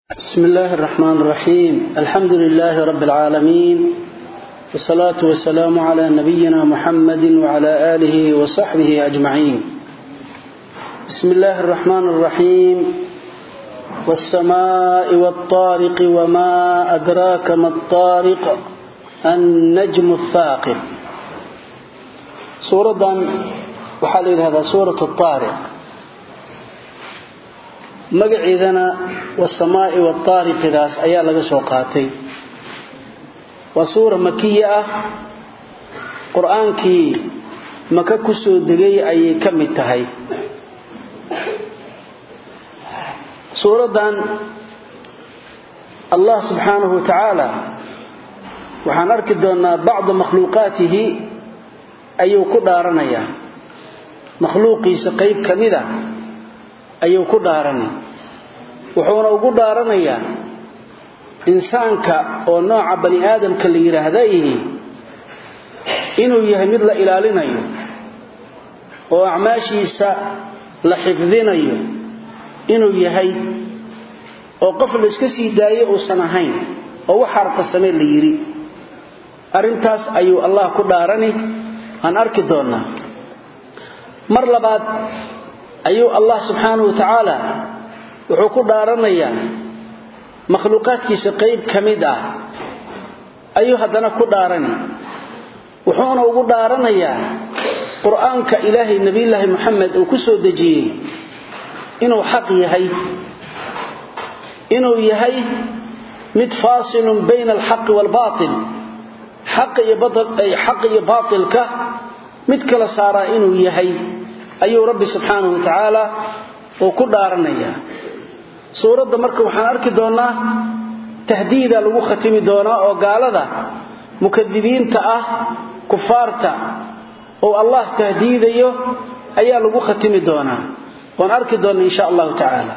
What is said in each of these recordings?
بسم الله الرحمن الرحيم الحمد لله رب العالمين والصلاة والسلام على نبينا محمد وعلى آله وصحبه أجمعين بسم الله الرحمن الرحيم والسماء والطارق وما أدراك ما الطارق النجم الثاقب سورة وحال هذا سورة الطارق magaceedana wasamaa'i waataariqidaas ayaa laga soo qaatay waa suura makiya ah qur-aankii maka ku soo degay ayay ka mid tahay suuraddan allah subxaanahu wa tacaala waxaan arki doonnaa bacda makhluuqaatihi ayuu ku dhaaranayaa makhluuqiisa qayb ka mid a ayuu ku dhaaranay wuxuuna ugu dhaaranayaa insaanka oo nooca bani aadamka la yidhaahda ihi inuu yahay mid la ilaalinayo oo acmaashiisa la xifdinayo inuu yahay oo qof la iska sii daayo uusan ahayn oo wax harqasame la yidhi arrintaas ayuu allah ku dhaarani aan arki doonnaa mar labaad ayuu allah subxaanahu wa tacaala wuxuu ku dhaaranayaa makhluuqaadkiisa qayb ka mid ah ayuu haddana ku dhaarani wuxuuna ugu dhaaranayaa qur-aanka ilaahay nebiyulaahi moxamed uu ku soo dejiyey inuu xaq yahay inuu yahay mid faasilun bayna alxaqi waalbaatil xaqa iyo baatilka mid kala saaraa inuu yahay ayuu rabbi subxaanahu wa tacaala uu ku dhaaranayaa suuradda marka waxaan arki doonnaa tahdiida lagu khatimi doonaa oo gaalada mukadibiinta ah kufaarta oo allah tahdiidayo ayaa lagu khatimi doonaa waan arki doonna insha allahu tacaala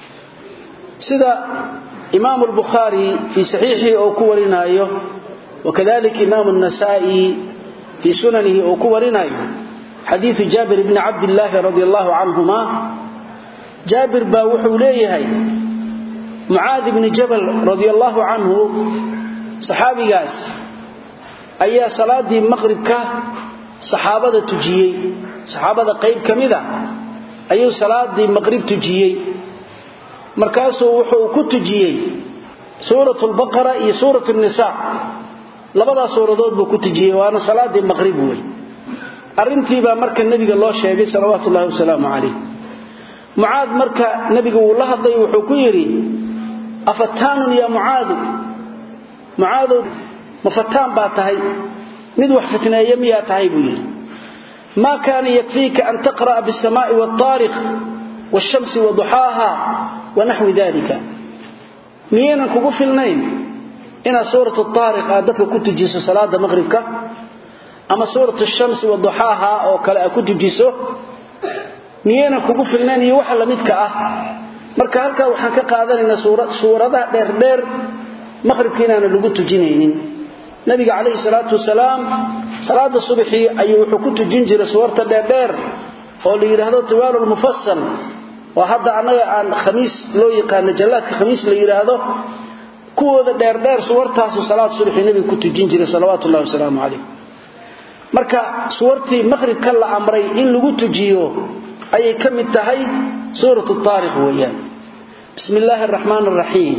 sida imaamu albukhaari fii saxiixii uu ku warinaayo wakadalika imaamu annasaa'i fii sunanihi uu ku warinaayo xadiiu jaabir bni cabdillaahi radi allahu canhuma jaabir baa wuxuu leeyahay mucaad bni jabal radi allahu canhu saxaabigaas ayaa salaadii maqribka saxaabada tujiyey saxaabada qayb ka mida ayuu salaadii maqrib tujiyey markaasuu wuxuu ku tujiyey suurat lbaqara iyo suurat nisa labadaas suuradood buu ku tujiyey waana salaadii maqrib wey arrintiibaa marka nebiga loo sheegay salawaatu ullahi wasalaamu calayh mucaad marka nebiga wuu la hadlay wuxuu ku yidhi afataanun yaa mucaadu mucaadow ma fataan baa tahay mid wax fitneeya miyaa tahay buu yidhi maa kaana yakfiika an taqra'a biاsamaai waاtaariq waاshamsi waduxaaha wanaxwi dalika miyaynan kugu filnayn inaad suurat taariq aad dadka ku tujiso salaada maqhribka ama suurat shamsi waduxaaha oo kale aad ku tujiso miyaynan kugu filnayn iyo waxa lamidka ah marka halkaa waxaan ka qaadanaynaa suuradaha dheerdheer maqhribka inaana lagu tujinaynin nabiga calayhi salaatu wasalaam salaada subaxii ayuu wuxuu ku tujin jiray suwarta dheerdheer oo la yidhaahdo tiwaalu lmufasal oo hadda annaga aan khamiis loo yaqaano jallaadka khamiis la yidhaahdo kuwooda dheerdheer suwartaasu salaad subaxii nabiga ku tujin jiray salawaatu ullahi wasalaamu calayh marka suwartii maqhribka la amray in lagu tujiyo ayay ka mid tahay suurat taariq weeyaan bismi illaahi araxmaan araxiim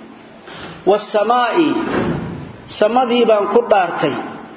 wasamaa'i samadii baan ku dhaartay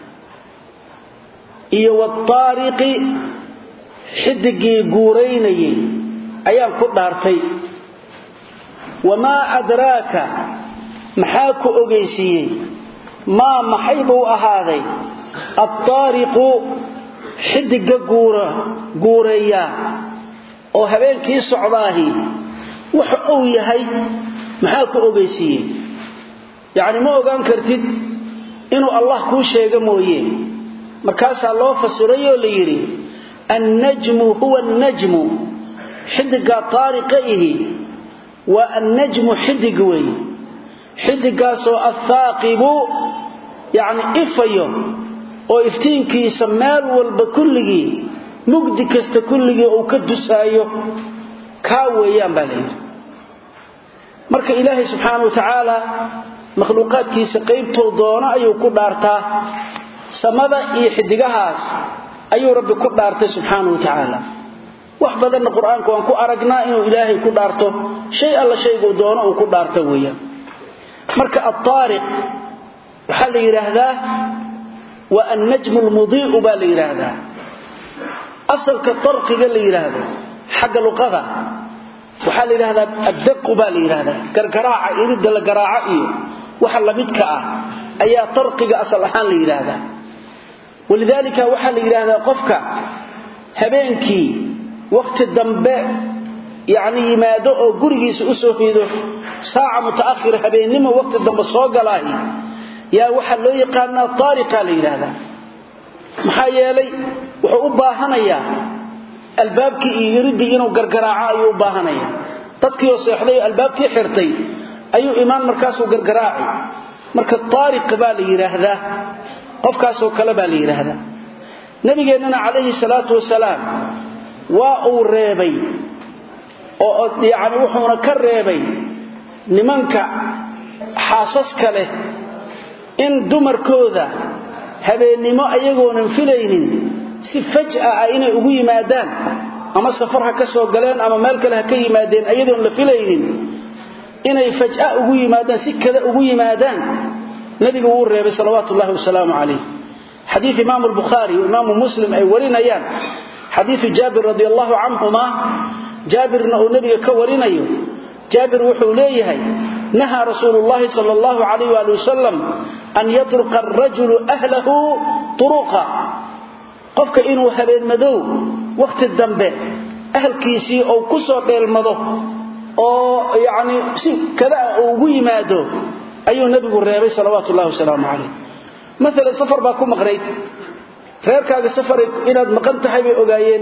iyo waataariqi xidigii guuraynayay ayaan ku dhaartay wamaa adraaka maxaa ku ogeysiiyey maa maxay buu ahaaday altaariqu xidigga guureeyaa oo habeenkii socdaahi waxa uu yahay maxaa ku ogeysiiyey yacni ma ogaan kartid inuu allah kuu sheego mooye markaasaa loo fasiray oo la yidhi annajmu huwa annajmu xidiggaa taariqa ihi waa annajmu xidig weeye xidiggaasoo athaaqibu yacni ifayo oo iftiinkiisa meel walba kulligii mugdi kasta kulligii uu ka dusaayo kaa weeyaan baa la yidhi marka ilaahay subxaanahu wa tacaala makhluuqaadkiisa qaybtou doono ayuu ku dhaartaa samada iyo xidigahaas ayuu rabbi ku dhaartay subxaanahu wa tacaala wax badanna qur-aanka waan ku aragnaa inuu ilaahay ku dhaarto shay alla shayguu doono uu ku dhaarto weeyaan marka altaariq waxaa la yidhaahdaa waa annajmu lmudii'u baa la yidhaahdaa asalka tarqiga la yidhaahdo xagga luqada waxaa la yidhahdaa addaqu baa la yidhahdaa gargaraaca iridda la garaaco iyo waxa lamidka ah ayaa tarqiga asal ahaan la yidhaahdaa walidaalika waxaa la yidhaahdaa qofka habeenkii wakhti dambe yacni yimaado oo gurigiisa u soo rido saaca muta'akhira habeennimo wakhti dambe soo galaahi yaa waxaa loo yaqaanaa taariqa la yidhaahdaa maxaa yeelay wuxuu u baahanayaa albaabkii iyo iriddii inuu gargaraaco ayuu u baahanaya dadkiioo seexday oo albaabkii xirtay ayuu imaan markaasuu gargaraaci marka taariq baa la yidhaahdaa qofkaasoo kale baa la yidhaahdaa nabigeennana calayhi salaatu wasalaam waa uu reebay oo yacni wuxuuna ka reebay nimanka xaasaska leh in dumarkooda habeennimo ayagoonan filaynin si faj'a ah inay ugu yimaadaan ama safar ha ka soo galeen ama meel kale ha ka yimaadeen ayadoon la filaynin inay faj'a ugu yimaadaan si kada ugu yimaadaan nabigu wuu reebay salawaatu ullahi wasalaamu calayh xadiid imaamu albukhaari iyo imaamu muslim ay warinayaan xadiidu jaabir radi allahu canhuma jaabirna uu nabiga ka warinayo jaabir wuxuu leeyahay nahaa rasuulu llahi sal allahu calayh waali wasalam an yatruqa arajulu ahlahu turuqa qofka inuu habeenmadow wakhti dambe ahalkiisii ou ku soo dheelmado oo yacni si kada uu ugu yimaado ayuu nebigu reebay salawaatu ullahi wasalaamu calayh maalan safar baa ku maqnayd reerkaaga safar inaad maqan tahay bay ogaayeen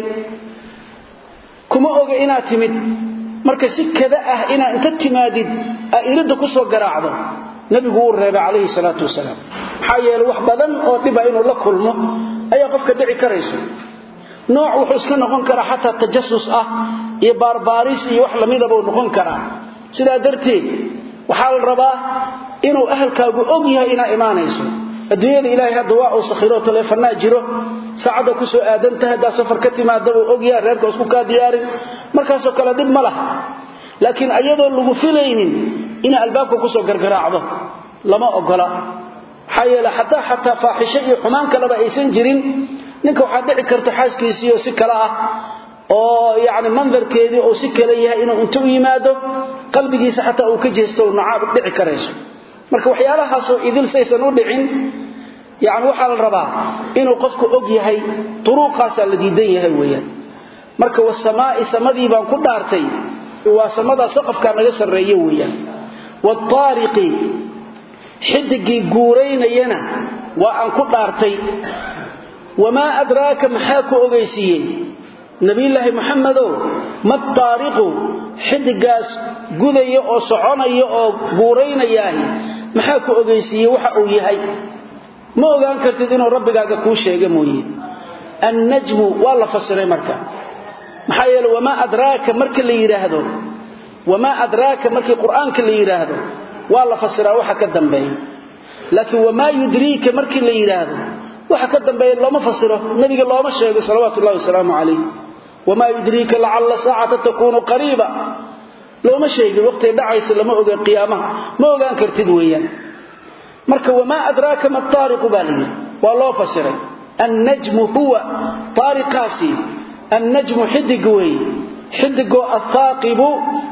kuma oga inaad timid marka si kada ah inaad inta timaadid aa iridda ku soo garaacdo nebigu wuu reebay calayhi salaatu wasalaam maxaa yeeley wax badan oo dhiba inuu la kulmo ayaa qofka dhici karayso nooc wuxuu iska noqon karaa xataa tajasus ah iyo baarbaaris iyo wax lamidabuu noqon karaa sidaa darteed waxaa la rabaa inuu ahalkaagu og yahay inaa imaanayso adduunyada ilaahay hadda waa uu sakhiro taleefanaa jiro saacadda ku soo aadan tahay haddaa safar ka timaadabuu ogyahay reerka isku kaa diyaarin markaasoo kale dhib ma laha laakiin ayadoo lagu filaynin inay albaabka kusoo gargaraacdo lama ogola maxaa yeele xataa xataa faaxisho iyo xumaan kaleba aysan jirin ninka waxaa dhici karta xaaskiisiioo si kale ah oo yacni mandarkeedii uu si kale yahay inuu inta u yimaado qalbigiisa xataa uu ka jeesto nacaab dhici karayso marka waxyaalahaasoo idil saysan u dhicin yani waxaa la rabaa inuu qofku og yahay duruuqaasaa la diidan yahay weeyaan marka wasamaa'i samadii baan ku dhaartay waa samadaa saqafkaa naga sarreeye weeyaan waataariqi xidigii guuraynayana waa aan ku dhaartay wamaa adraaka maxaa ku ogaysiiyey nabiyulaahi maxamedow mataariqu xidigaas gudaya oo soconaya oo guuraynayaahi maxaa ku ogaysiiyey waxa uu yahay ma ogaan kartid inuu rabbigaaga kuu sheega mooye annajmu waa la fasiray marka maxaa yeele wamaa adraaka marka la yidhaahdo wamaa adraaka markii qur'aanka la yidhaahdo waa la fasiraa waxa ka dambeeya laakiin wamaa yudriika markii la yidhaahdo waxa ka dambeeya looma fasiro nabiga looma sheego salawaatu ullahi wasalaamu calayh wamaa yudriika lacalla saacata takuunu qariiba looma sheegin waqtay dhacaysa lama oga qiyaamaha ma ogaan kartid weeyaan marka wamaa adraaka ma taariqu baa layidhi waa loo fasiray annajmu huwa taariqaasi annajmu xidig weeye xidigoo athaaqibu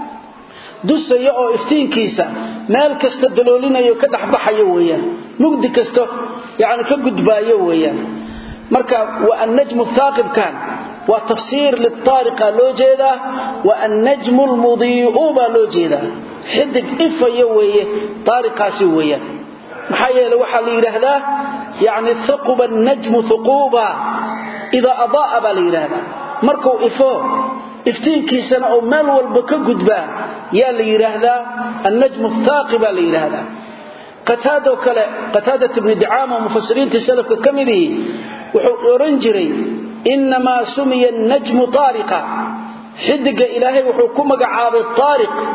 dusaya oo iftiinkiisa meel kasta daloolinayo ka dhexbaxayo weeyaan mugdi kasta yani ka gudbaayo weeyaan marka wa annajmu thaaqibkan waa tafsiir litaariqa loo jeedaa wa annajmu lmudii'u baa loo jeedaa xidig ifayo weeye taariqaasi weeyaan maxaa yeele waxaa la yidhaahdaa yani haquba annajmu huquuba idaa adaa'a baa la yidhaahdaa markuu ifo iftiinkiisana oo meel walba ka gudbaa yaa la yidhaahdaa annajmu thaaqi baa la yidhaahdaa qataadoo kale qataadat ibni dicaama oo mufasiriintii salafka ka midihii wuxuu odhan jiray innamaa sumiya annajmu taariqa xidiga ilaahay wuxuu ku magacaabay taariq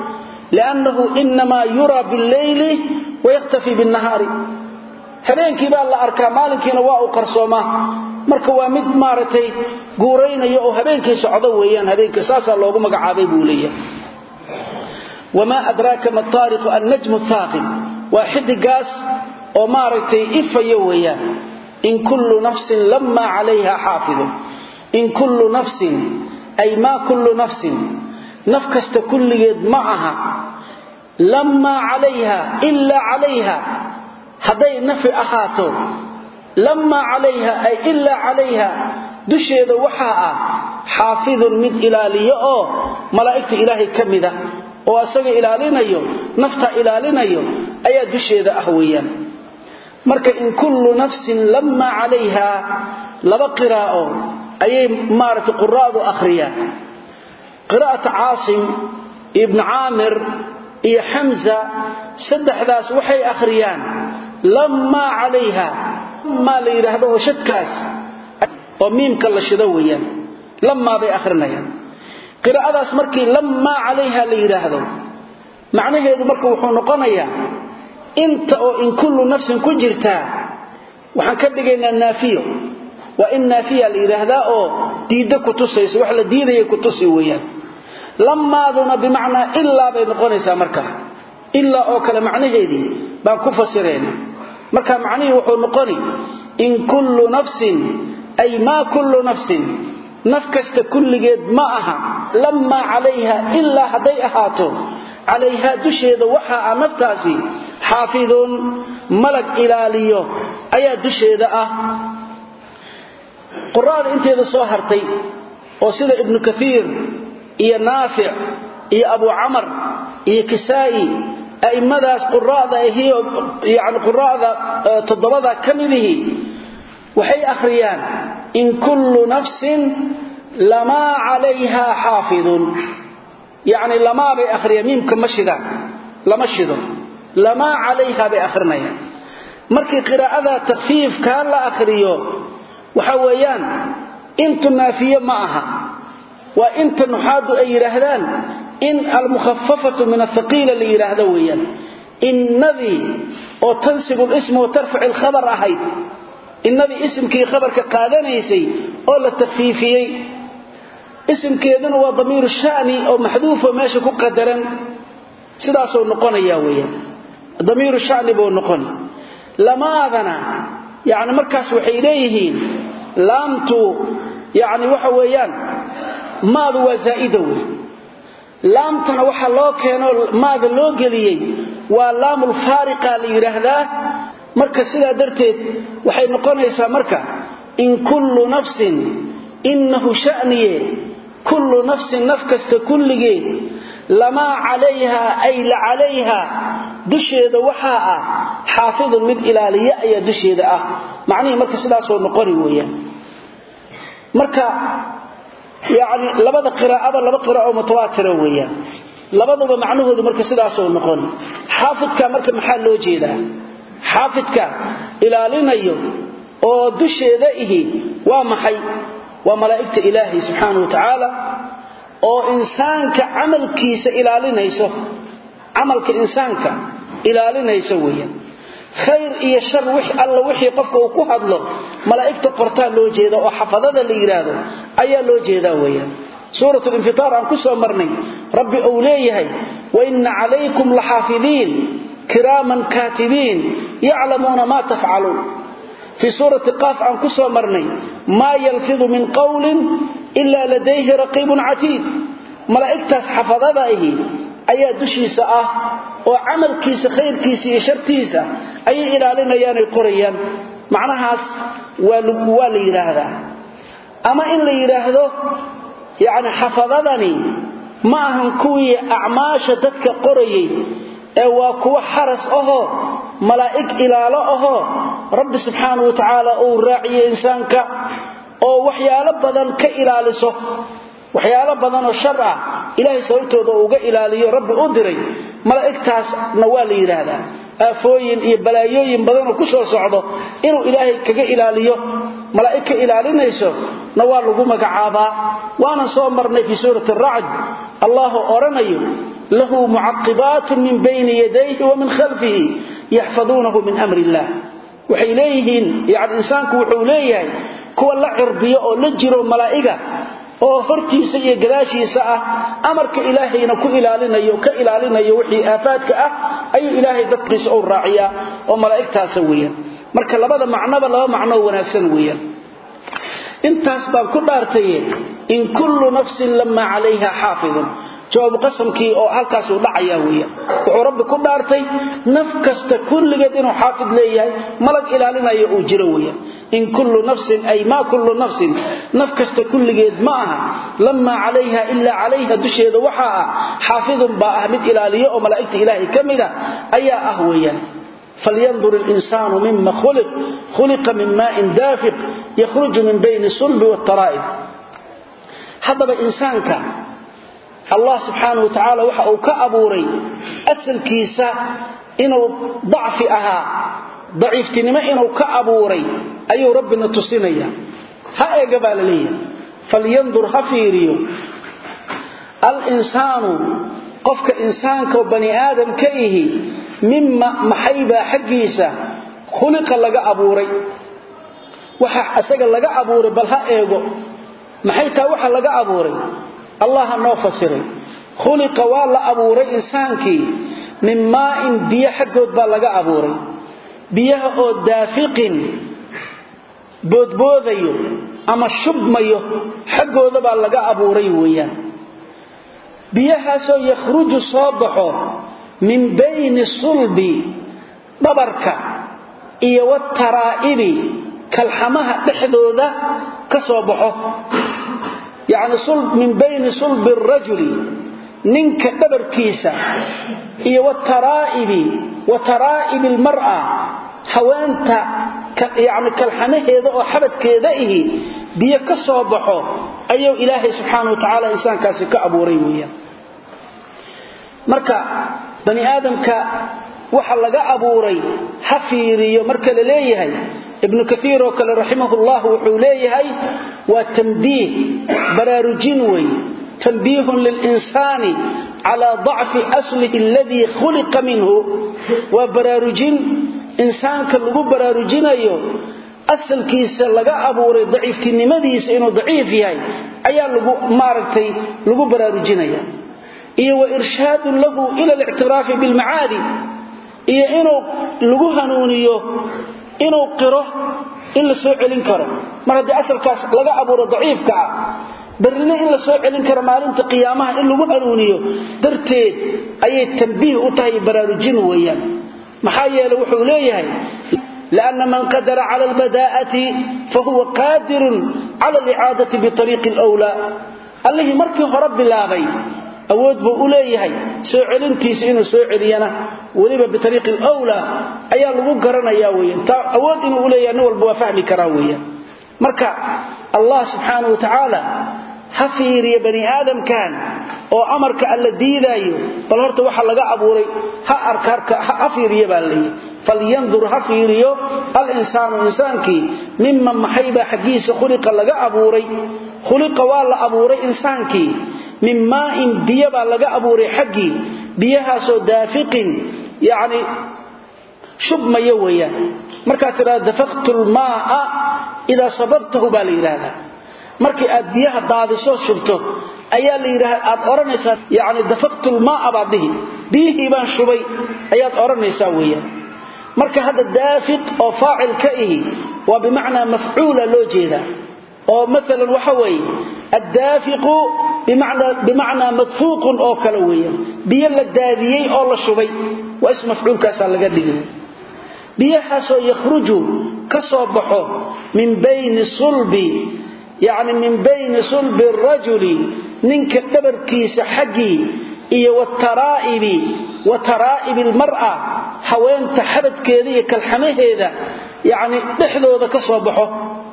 liannahu inamaa yuraa billeyli wayaktafii binnahaari habeenkii baa la arkaa maalinkiina waa uu qarsoomaa marka waa mid maaragtay guuraynaya oo habeenkii socdo weeyaan habeenkii saasaa loogu magacaabay buu leeyahay wamaa adraaka ma taariqu annajmu thaaqib waa xidigaas oo maaragtay ifaya weeyaan in kullu nafsin lammaa calayha xaafidun in kullu nafsin ay maa kullu nafsin naf kasta kulligeed ma aha lammaa calayha ilaa calayha hadday nafi ahaato lammaa calayha ay ilaa calayha dusheeda waxaa ah xaafidun mid ilaaliyo oo malaa'igta ilaahay ka mida oo asaga ilaalinayo nafta ilaalinayo ayaa dusheeda ah weeyaan marka in kullu nafsin lammaa calayha laba qiraa'o ayay maaragtay quraa'du akhriyaan qiraa'ata caasim ibnu caamir iyo xamza saddexdaas waxay akhriyaan lammaa calayha lammaa la yidhaahdo oo shadkaas oo miimka la shido weeyaan lammaa bay akhrinayaan qiraa'adaas markii lammaa calayha la yidhaahdo macnaheedu marka wuxuu noqonayaa inta oo in kullu nafsin ku jirtaa waxaan ka dhigaynaa naafiyo waa in naafiya la yidhaahdaa oo diidda ku tusaysa wax la diidaya ku tusi weeyaan lammaaduna bimacnaa ilaa bay noqonaysaa marka ilaa oo kale macnaheedii baan ku fasirayna marka macnihii wuxuu noqoni in kullu nafsin ay maa kullu nafsin naf kasta kulligeed ma aha lammaa calayha ilaa hadday ahaato calayhaa dusheeda waxa ah naftaasi xaafidun malag ilaaliyo ayaa dusheeda ah quraada inteeda soo hartay oo sida ibnu kaiir iyo naafic iyo abu camar iyo kisaa'i a'immadaas quraada ahiyo yani quraada toddobada ka midihii waxay akhriyaan in kullu nafsin lamaa calayha xaafidun yacni lamaa bay akhriyaan miimka ma shidaan lama shido lamaa calayha bay akhrinayaan markii qiraa'ada takfiifkaa la akhriyo waxa weeyaan intu naafiye ma aha waa inta nuxaadu ay yidhaahdaan in almukhafafatu min athaqiila la yidhaahdo weeyaan innadii oo tansibu lisma wa tarfaci alkhabar ahayd innadii isimkii khabarka qaadanaysay oo la takfiifiyey isimkeeduna waa damiiru shani oo maxduufo meesha ku qadaran sidaasuu noqonaya weeyaan damiiru shani buu noqoni lamaadana yani markaas waxay leeyihiin laamtu yani waxa weeyaan maadu waa zaa'ida wey laamtana waxa loo keeno maada loo geliyey waa laamulfaariqa la yidhaahdaa marka sidaa darteed waxay noqonaysaa marka in kullu nafsin innahu sha'niye kullu nafsin naf kasta kulligeed lamaa calayha ay la calayha dusheeda waxaa ah xaafidun mid ilaaliye ayaa dusheeda ah macnihii marka sidaasoo noqoni weeyaan marka yani labada qiraa'aba laba qiraa'o mutawaatira weeyaan labaduba macnahoodu marka sidaasoo noqoni xaafidka marka maxaa loo jeedaa xaafidka ilaalinayo oo dusheeda ihi waa maxay waa malaa'igta ilaahay subxaana wa tacaala oo insaanka camalkiisa ilaalinayso camalka insaanka ilaalinayso weeyaan khayr iyo shar wix alla wixii qofka uu ku hadlo malaa'igta qortaa loo jeeda oo xafadada la yidhaahdo ayaa loo jeedaa weeyaan suurat linfitaar aan ku soo marnay rabbi uu leeyahay waina calaykum laxaafidiin kiraaman kaatibiin yaclamuuna maa tafcaluun fii suurati qaaf aan ku soo marnay maa yalfidu min qowlin ilaa ladayhi raqiibun catiid malaa'igtaas xafadada ahi ayaa dushiisa ah oo camalkiisa khayrkiisa iyo shartiisa ayay ilaalinayaanay qorayaan macnahaas waa la yidhaahdaa ama in la yidhaahdo yacni xafadadani ma ahan kuwii acmaasha dadka qorayay ee waa kuwo xaras ahoo malaa'ig ilaalo ahoo rabbi subxaanahu wa tacaala uu raaciyo insaanka oo waxyaalo badan ka ilaaliso waxyaalo badanoo shar ah ilaahay sababtooda uga ilaaliyo rabbi u diray malaa'igtaasna waa la yidhaahdaa aafooyin iyo balaayooyin badanoo ku soo socdo inuu ilaahay kaga ilaaliyo malaa'ig ka ilaalinayso na waa lagu magacaabaa waanan soo marnay fii suurati aracd allahu odhanayo lahu mucaqibaatun min bayni yadayhi wa min khalfihi yaxfaduunahu min amri illah waxay leeyihiin yani insaanku wuxuu leeyahay kuwa la cirbiyo oo la jiro malaa'iga oo hortiisa iyo gadaashiisa ah amarka ilaahayna ku ilaalinayo ka ilaalinayo wixii aafaadka ah ayuu ilaahay dadkiisa u raaciyaa oo malaa'igtaasa weeyaan marka labada macnoba laba macnoo wanaagsan weeyaan intaas baan ku dhaartaye in kullu nafsin lamaa calayha xaafidun jawaabu qasamkii oo halkaas uu dhacayaa weeyaan wuxuu rabbi ku dhaartay naf kasta kulligeed inuu xaafid leeyahay malag ilaalinayo uu jiro weeyaan in kullu nafsin ay maa kullu nafsin naf kasta kulligeed ma aha lamaa calayha ilaa calayha dusheeda waxaa ah xaafidun baa ah mid ilaaliyo oo malaa'igta ilaahay ka mida ayaa ah weeyaan falyandur اlinsaanu mima khuliq khuliqa min maain daafiq yakhruju min bayni sulbi wاtaraa'ib haddaba insaanka allah subxaanah wa tacaala waxa uu ka abuuray asalkiisa inuu dacfi ahaa daciiftinimo inuu ka abuuray ayuu rabbina tusinaya ha eega baa la leeyahay falyandur ha fiiriyo alinsaanu qofka insaanka oo bani aadam ka ihi mima maxaybaa xaggiisa khuliqa laga abuuray waxa isaga laga abuuray bal ha eego maxay taa waxa laga abuuray allah noo fasiray khuliqa waa la abuuray insaankii min maa'in biyo xaggood baa laga abuuray biyaha oo daafiqin boodboodayo ama shubmayo xaggooda baa laga abuuray weeyaan biyahaasoo yakhruju soo baxo min bayni sulbi dhabarka iyo wataraa'ibi kalxamaha dhexdooda ka soo baxo yacni min bayni sulbi arajuli ninka dhabarkiisa iyo wataraa'ibi wa taraa'ibi almar'a haweenta yacni kalxamaheeda oo xabadkeeda ihi biyo ka soo baxo ayuu ilaahay subxaana wa tacaala insaankaasi ka abuuray weeyaan marka bani aadamka waxa laga abuuray ha fiiriyo marka la leeyahay ibnu kaiir oo kale raximahullah wuxuu leeyahay waa tambiih baraarujin wey tanbiihun lilinsaani calaa dacfi aslihi aladii khuliqa minhu waa baraarujin insaanka lagu baraarujinayo asalkiisa laga abuuray daciiftinimadiisa inuu daciif yahay ayaa lagu maaragtay lagu baraarujinaya iyo wa irshaadun lahu ila alictiraafi bilmacaadi iyo inuu lagu hanuuniyo inuu qiro in la soo celin karo mar haddii asalkaas laga abuuro daciifka ah barrina in la soo celin karo maalinta qiyaamaha in lagu hanuuniyo darteed ayay tambiih u tahay baraarujin weeyaan maxaa yeele wuxuu leeyahay لأن من قدر على البداءة فهو قادر على الإعادة بطريق الأولى الله مركي رب اللابي awood buu u leeyahay soo celintiisa inuu soo celiyana weliba bitariiqi alawlaa ayaa lagu garanayaa weeyaan taa awood inuu u leeyahay nin walba waa fahmi karaa weeyaan marka allah subxaanahu wa tacaala ha fiiriya bani aadamkan oo amarka alla diidaayo bal horta waxa laga abuuray ha arka ha fiiriya baa leeyahay falyandur ha fiiriyo alinsaanu insaankii mima maxaybaa xaggiisa khuliqa laga abuuray khuliqa waa la abuuray insaankii min maain biyo baa laga abuuray xaggii biyahaasoo daafiqin yani shubmaya weeyaan markaad tidhahda dafaqtu lmaaa idaa sababtahu baa la yidhaahdaa markii aad biyaha daadisoo shubto ayaa la yidhaha aad odhanaysaa yani dafaqtu lmaaa baad dhihi biyihii baan shubay ayaad odhanaysaa weeyaan marka hadda daafiq oo faacil ka ihi waa bimacnaa mafcuula loo jeedaa oo maalan waxa weeye addaafiqu bimacnaa madfuuqun oo kale weeyaan biyo la daadiyey oo la shubay waa is mafcuulkaasaa laga dhigay biyahaasoo yakhruju ka soo baxo min bayni sulbi yacni min bayni sulbi arajuli ninka dhabarkiisa xaggii iyo wataraa'ibi wa taraa'ibi almar'a haweenta xabadkeeda iyo kalxamaheeda yacni dhexdooda ka soo baxo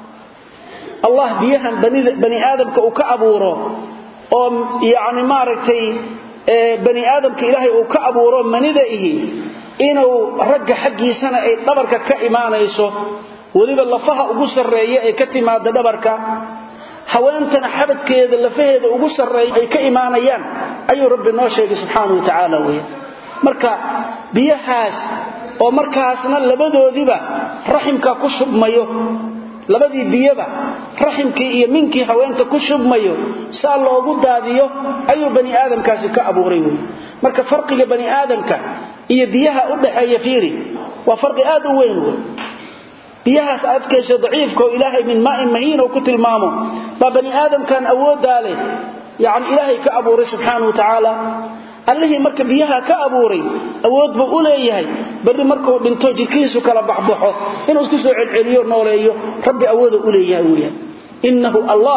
allah biyahan bani aadamka uu ka abuuro oo yani maaragtay bani aadamka ilaahay uu ka abuuro manida ihi inuu ragga xaggiisana ay dhabarka ka imaanayso weliba lafaha ugu sarreeya ay ka timaada dhabarka haweentana xabadkeeda lafaheeda ugu sarreeya ay ka imaanayaan ayuu rabbi noo sheegay subxaanahu wa tacaala weya marka biyahaas oo markaasna labadoodiiba raximka ku shubmayo labadii biyaba raximkii iyo minkii haweenta ku shubmayo saa loogu daadiyo ayuu bani aadamkaasi ka abuuray wey marka farqiga bani aadamka iyo biyaha u dhaxeeya fiiri waa farqi aad u weyn wey biyahaas adkaysa daciifka oo ilaahay min maain mahiin oo ku tilmaamo baa bani aadamkan awooddaa leh yacni ilaahay ka abuuray subxaanahu wa tacaala allihii marka biyaha ka abuuray awood buu u leeyahay berri markuu dhinto jirkiisu kala baxbaxo inuu isku soo celceliyo nooleeyo rabbi awooda u leeyahay weyaan innahu allah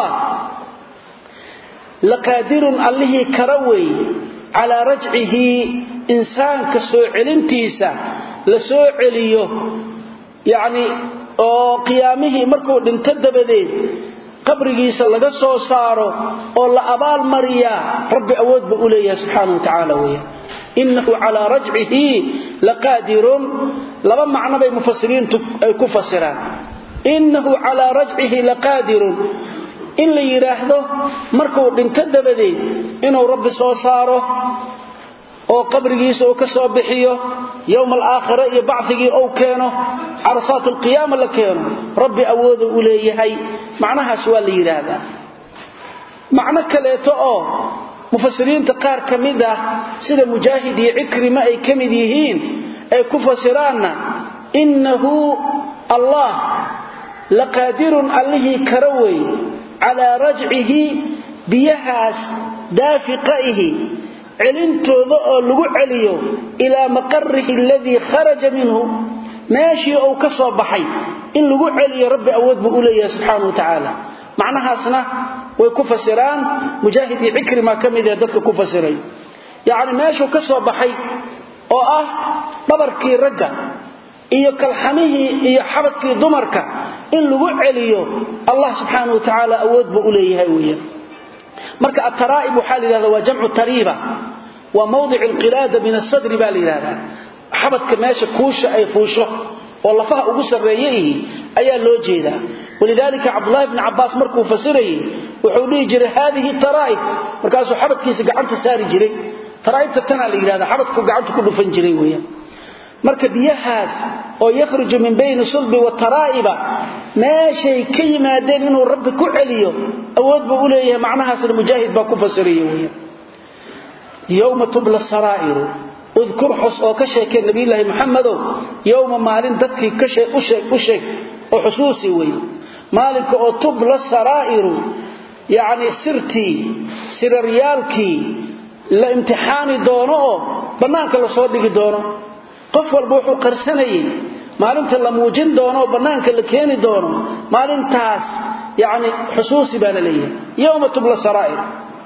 laqaadirun allihii kara weey calaa rajcihi insaanka soo celintiisa la soo celiyo yacni oo qiyaamihii markuu dhinto dabadeed qabrigiisa laga soo saaro oo la abaal mariyaa rabbi awood buu u leeyahay subxaana wa tacaala weya innahu calaa rajcihi laqaadirun laba macno bay mufasiriintu ay ku fasiraan innahu calaa rajcihi laqaadirun in la yidhaahdo markuu dhinto dabadeed inuu rabbi soo saaro oo qabrigiisa uu ka soo bixiyo yowma alaakhira iyo bacigii ou keeno carasaat alqiyaama la keeno rabbi awooda u leeyahay macnahaas waa la yidhaahdaa macno kaleeto oo mufasiriinta qaar ka mid ah sida mujaahid iyo cikrima ay ka mid yihiin ay ku fasiraanna innahu allah laqaadirun allihii kara wey calaa rajcihi biyahaas daafiqaihi celintooda oo lagu celiyo ilaa maqarihi aladii kharaja minhu meeshii uu ka soo baxay in lagu celiyo rabbi awood buu u leeyahay subxaana wa tacaala macnahaasna way ku fasiraan mujaahid iyo cikrima ka mid ee dadka ku fasiray yacni meeshuu ka soo baxay oo ah dhabarkii ragga iyo kalxamihii iyo xabadkii dumarka in lagu celiyo allah subxaana wa tacaala awood buu u leeyahay weeyaan marka ataraa'ib waxaa la yidhahda waa jamcu tariiba waa mawdic alqilaada min asadri baa la yidhahdaa xabadka meesha kuusha ay fuusho oo lafaha ugu sarreeye ihi ayaa loo jeedaa walidaalika cabdulahi bni cabbaas markuu fasirayey wuxuu dhihi jiray haadihi taraa'ib markaasuu xabadkiisa gacanta saari jiray taraa'ibta tanaa la yidhahdaa xabadku gacanta ku dhufan jiray weeyaan marka biyahaas oo yakhruju min bayni sulbi wataraa'iba meeshay ka yimaadeen inuu rabbi ku celiyo awood buu u leeyahay macnahaasna mujaahid baa ku fasiraya weeyaan yowma tubla saraa'iru udkur xus oo ka sheekee nabiyulaahi maxamedow yowma maalin dadkii u sheeg oo xusuusi wey maalinka oo tubla saraa'iru yacni sirtii siraryaalkii la imtixaani doono oo bannaanka lasoo dhigi doono qof walba wuxuu qarsanayay maalinta la muujin doono oo bannaanka la keeni doono maalintaas yacni xusuusi baa la leeyahay yowma tubla saraa'ir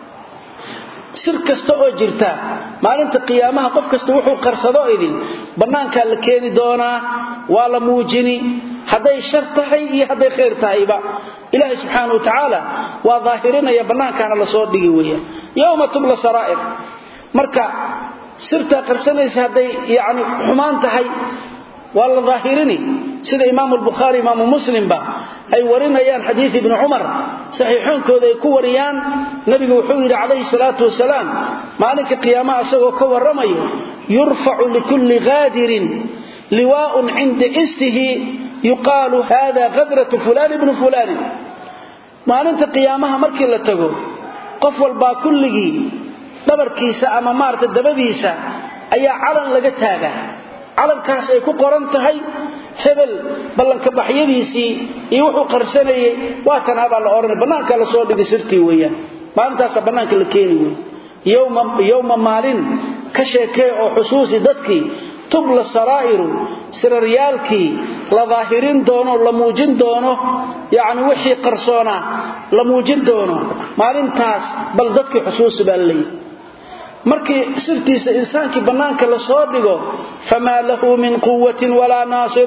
sir kasta oo jirta maalinta qiyaamaha qof kasta wuxuu qarsado idin bannaankaa la keeni doonaa waa la muujini hadday shar tahay iyo hadday khayr tahayba ilaahay subxaana wa tacaala waa daahirinaya bannaankaana lasoo dhigi weeyaan yowma tubla saraa'ir marka sirtaa qarsanaysa hadday yani xumaan tahay waa la daahirini sida imaamu lbukhaari imaamu muslimba ay warinayaan xadiid ibni cumar saxiixoonkooda ay ku wariyaan nabigu wuxuu yidhi calayhi salaatu wasalaam maalinka qiyaamaha isagoo ka warramayo yurfacu likulli qaadirin liwaa'un cinda istihi yuqaalu hada kadratu fulaan ibnu fulaanin maalinta qiyaamaha markii la tago qof walbaa kulligii dhabarkiisa ama maarata dabadiisa ayaa calan laga taagaa calankaas ay ku qoran tahay hebel ballanka baxyadiisii iyo wuxuu qarsanayay waa tanaa baa la odhanay bannaanka la soo dhigi sirtii weeyaan maalintaasa bannaanka la keeni wey yowma maalin ka sheekee oo xusuusi dadkii tubla saraa'iru siraryaalkii la daahirin doono la muujin doono yacni wixii qarsoonaa la muujin doono maalintaas bal dadkii xusuusi baa la leeyahy markii sirtiisa insaankii bannaanka la soo dhigo famaa lahu min quwatin walaa naasir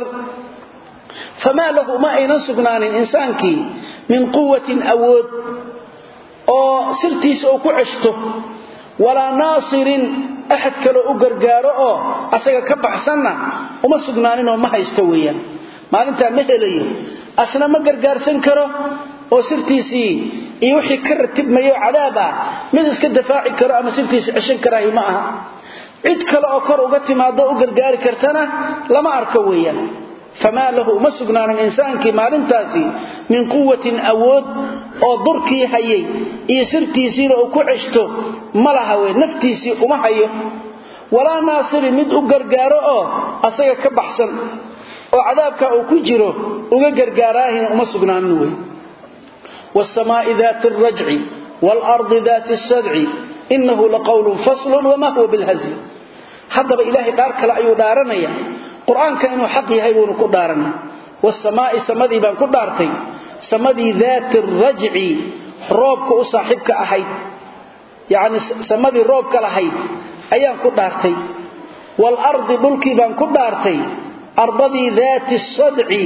famaa lahu ma aynan sugnaanin insaankii min quwatin awood oo sirtiisa uu ku ceshto walaa naasirin axad kaloo u gargaaro oo asaga ka baxsanna uma sugnaaninoo ma haysto weeyaan maalintaa ma helayo asna ma gargaarsan karo oo sirtiisii iyo wixii ka ratibmayo cadaab ah mid iska dafaaci karo ama sirtiisa ceshan karaahi ma aha cid kale oo kor uga timaado u gargaari kartana lama arko weeyaan famaa lahu uma sugnaanin insaankii maalintaasi min quwatin awood oo durkii hayay iyo sirtiisiina uu ku ceshto ma laha wey naftiisii uma hayo walaa naasiri mid u gargaaro oo asaga ka baxsan oo cadaabka uu ku jiro uga gargaaraahina uma sugnaanin wey wsamaai daati alrajci waalardi daati asadci inahu laqawlun faslun wama huwa bilhazli haddaba ilaahay dhaar kale ayuu dhaaranaya qur-aanka inuu xaq yahay buunu ku dhaaranay wasamaai samadii baan ku dhaartay samadii daati rajci roobka u saaxiibka ahayd yani samadii roobka lahayd ayaan ku dhaartay waalardi dhulkii baan ku dhaartay ardadii daati sadci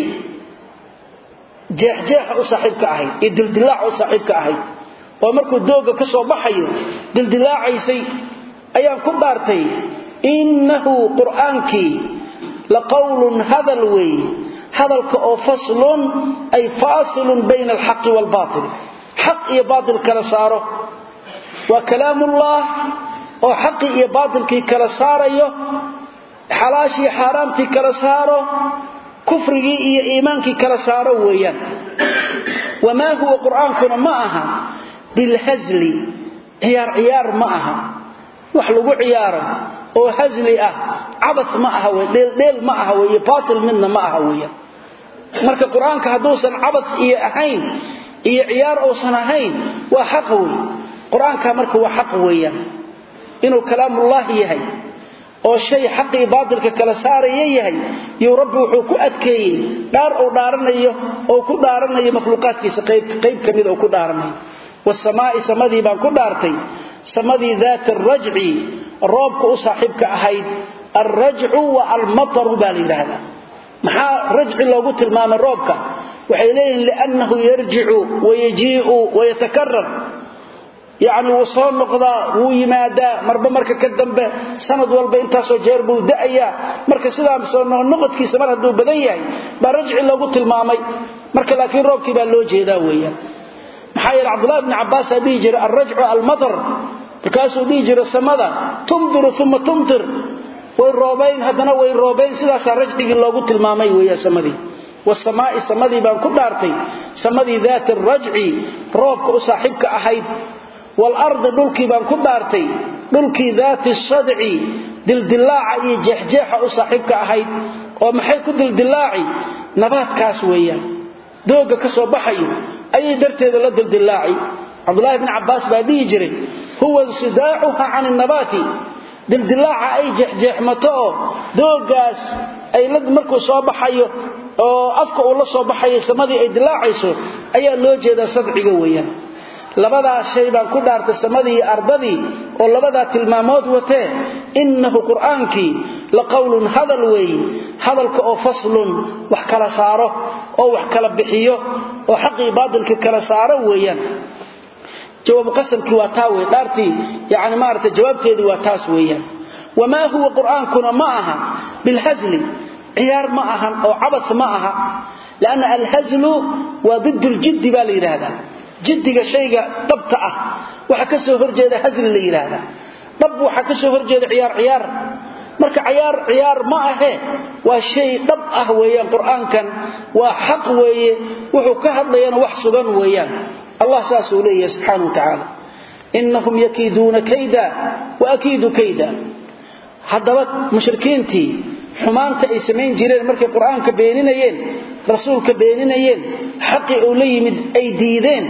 jeexjeexa u saaxiibka ahayd iyo dildilaaca u saaxiibka ahayd oo markuu dooga ka soo baxayo dildilaacaysay ayaan ku dhaartay innahu qur'aankii la qawlun hadal weeye hadalka oo faslun ay faasilun bayna alxaqi waalbaatil xaq iyo baatil kala saaro waa kalaamullah oo xaqii iyo baatilkii kala saarayo xalaashii xaaraamtii kala saaro kufrigii iyo iimaankii kala saaro weeyaan wamaa huwa qur'aankuna ma aha bilhasli ciyaar ciyaar ma aha wax lagu ciyaaro oo hasli ah cabas ma aha wey dheeldheel ma aha wey iyo baatil midna ma aha weeyaan marka qur-aanka hadduusan cabas iyo ahayn iyo ciyaar uusan ahayn waa xaq wey qur-aanka marka waa xaq weeyaan inuu kalaamullaahi yahay oo shay xaqii baatilka kala saaraya yahay yuu rabbi wuxuu ku adkeeyey dhaar uu dhaaranayo oo ku dhaaranayo makhluuqaadkiisa qayb ka mid oo ku dhaaranayo wasamaa'i samadii baan ku dhaartay samadii daati arajci roobka u saaxiibka ahayd alrajcu wa almataru baa la yidhaahdaa maxaa rajci loogu tilmaamay roobka waxay leeyihiin liannahu yarjicu wayajii'u wayatakarar yacni wuu soo noqdaa wuu yimaadaa marba marka ka dambe sanad walba intaasoo jeer buu da'ayaa marka sidaa soo noqodkiisa mar hadduu badan yahay baa rajci loogu tilmaamay marka laakiin roobkii baa loo jeedaa weeyaan maxaa yeele cabdullahi bni cabbaasaa dhihi jiray alrajcu almatar markaasuu dhihi jiray samada tumdiru uma tumtir way roobayn haddana way roobayn sidaasaa rajcigii loogu tilmaamay weeyaan samadii wasamaa'i samadii baan ku dhaartay samadii daati arajci roobka u saaxiibka ahayd waalardi dhulkii baan ku dhaartay dhulkii daati sadci dildilaaca iyo jeexjeexa u saaxiibka ahayd oo maxay ku dildilaaci nabaadkaas weeyaan dooga ka soo baxayo ayay darteeda la dildilaaci cabdulaahi bni cabbaas baa dhihi jiray huwa insidaacuha can innabaati dildilaaca ay jeexjeexmato oo doogaas ay markuu soo baxayo oo afka uu la soo baxayo samadii ay dilaacayso ayaa loo jeedaa sadciga weeyaan labadaa shay baan ku dhaartay samadii iyo ardadii oo labadaa tilmaamood watee innahu qur'aankii la qowlun hadal weeye hadalka oo faslun wax kala saaro oo wax kala bixiyo oo xaqii baadilka kala saaro weeyaan jawaabu qasamkii waa taa wey dhaartii yani maarata jawaabteedii waa taas weeyaan wamaa huwa qur'aankuna ma aha bilhasli ciyaar ma ahan oo cabas ma aha lanna alhaslu waa did ljiddi baa la yidhaahdaa jiddiga shayga dhabta ah waxa ka soo horjeeda hasli la yidhaahdaa dhab waxa ka soo horjeeda ciyaar ciyaar marka ciyaar ciyaar ma ahe waa shay dhab ah weeyaan qur'aankan waa xaq weeye wuxuu ka hadlayana wax sugan weeyaan allah saasuu leeyahay subxaana wa tacaala innahum yakiiduuna kayda wa akiidu kayda haddaba mushrikiintii xumaanta ay samayn jireen markay qur-aanka beeninayeen rasuulka beeninayeen xaqii uu la yimid ay diideen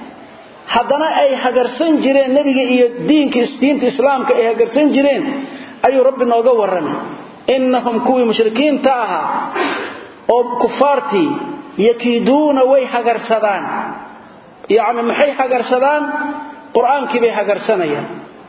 haddana ay hagarsan jireen nebiga iyo diinta islaamka ay hagarsan jireen ayuu rabbi nooga warramay innahum kuwii mushrikiinta ahaa oo kufaartii yakiiduuna way hagarsadaan yacni maxay hagarsadaan qur-aankii bay hagarsanayaan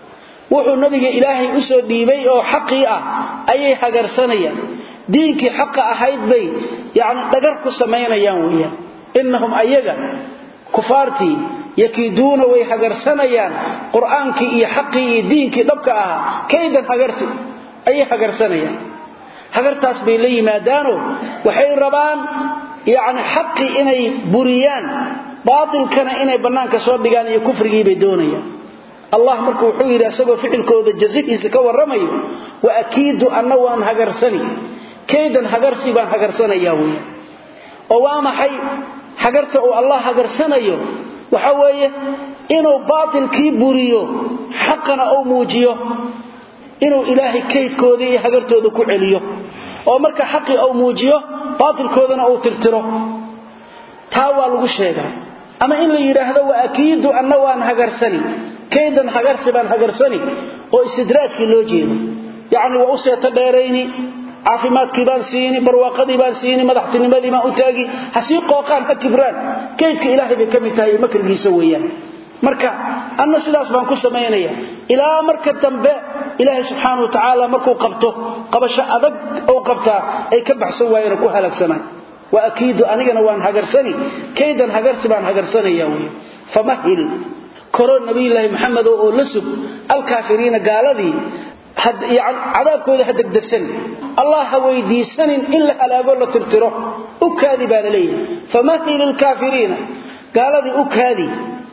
wuxuu nabiga ilaahay u soo dhiibay oo xaqii ah ayay hagarsanayaan diinkii xaqa ahayd bay yani dhagar ku samaynayaan weeyaan innahum ayaga kufaartii yakiiduuna way hagarsanayaan qur-aankii iyo xaqii iyo diinkii dhabka ahaa kaydan hagarsi ayay hagarsanayaan hagartaas bay la yimaadaanoo waxay rabaan yani xaqii inay buriyaan baatilkana inay bannaanka soo dhigaan iyo kufrigiibay doonayaan allah marka wuxuu yidhi isagoo ficilkooda jazihiisa ka warramayo wa akiidu anna waan hagarsani kaydan hagarsi baan hagarsanayaa weya oo waa maxay hagarta uu allah hagarsanayo waxa weeye inuu baatilkii buriyo xaqana uu muujiyo inuu ilaahay kaydkoodii iyo hagartooda ku celiyo oo marka xaqii uu muujiyo baatilkoodana uu tirtiro taa waa lagu sheegaa ama in la yidhaahdo wa akiidu anna waan hagarsani kaydan hagarsi baan hagarsani oo istidraajkii loo jeedo yacni waa u seeto dheerayni caafimaadkii baan siini barwaaqadii baan siini madaxtinimadii baan u taagi ha sii qooqaan ha kibraan kaydka ilaahay bay ka mid tahay makrigiisa weeyaan marka anna sidaas baan ku samaynaya ilaa marka dambe ilaahay subxaana wa tacaala markuu qabto qabasho adag ou qabtaa ay ka baxsan waayeen ku halaagsanaan wa akiidu anigana waan hagarsani kaydan hagarsi baan hagarsanaya wey famahil koro nabiyulaahi maxamed oo la sug alkaafiriina gaaladii cadaabkooda ha degdegsan allah ha weydiisanin in la halaago la tirtiro u kaadi baa la leeyahay famahil ilkaafiriina gaaladii u kaadi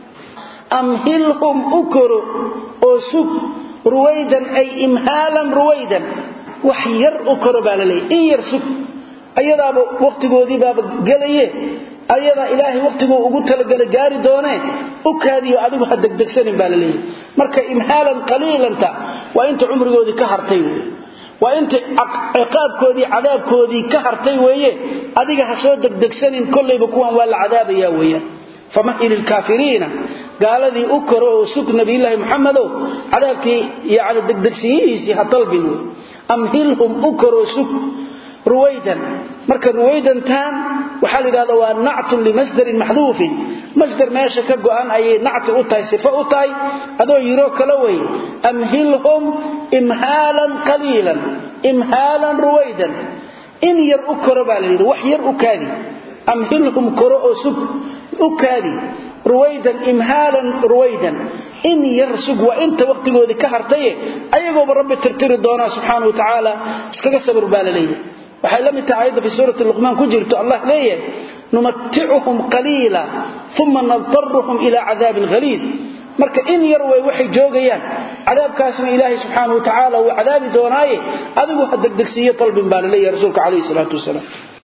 amhilhum u koro oo sug ruwaydan ay imhaalan ruwaydan wax yar u koro baa la leeyahy in yar sug ayadaaba wakhtigoodii baaba gelaye ayadaa ilaahay wakhtiguu ugu talagala gaari doonee u kaadiyo adigu ha degdegsanin baa la leeyahy marka imhaalan qaliilanta waa inta cumrigoodii ka hartay wey waa inta ciqaabkoodii cadaabkoodii ka hartay weeye adiga ha soo degdegsanin kollayba kuwan waa la cadaabaya weeyaan famahil ilkaafiriina gaaladii u koro oo sug nabiyulaahi muxamedow cadaabkii yani degdegsiyihiisii ha dalbin wey amhilhum u koroo sug ruwaydan marka ruwaydantaan waxaa la yidhahda waa nactun limasdarin maxduufin masdar meesha ka go'an ayay nacti u tahay sifo u tahay adoo yiroo kala wey amhilhum imhaalan qaliilan imhaalan ruwaydan in yar u koro baa la yidhi wax yar u kaadi amhilhum koro oo sug u kaadi ruwaydan imhaalan ruwaydan in yar sug waa inta wakhtigoodii ka hartaye ayagooba rabbi tirtiri doonaa subxaana wa tacaala iskaga sabir baa la leeyahay waxay la mid tahay ayadda fi suurati luqmaan ku jirto allah leeyahay numaticuhum qaliila uma nadaruhum ilaa cadaabin haliid marka in yar way waxay joogayaan cadaabkaasna ilaahay subxaana wa tacaala wuu cadaabi doonaaye adigu ha degdegsiiyo dalbin baa la leeyahay rasuulka calayhi salaatu wasalaam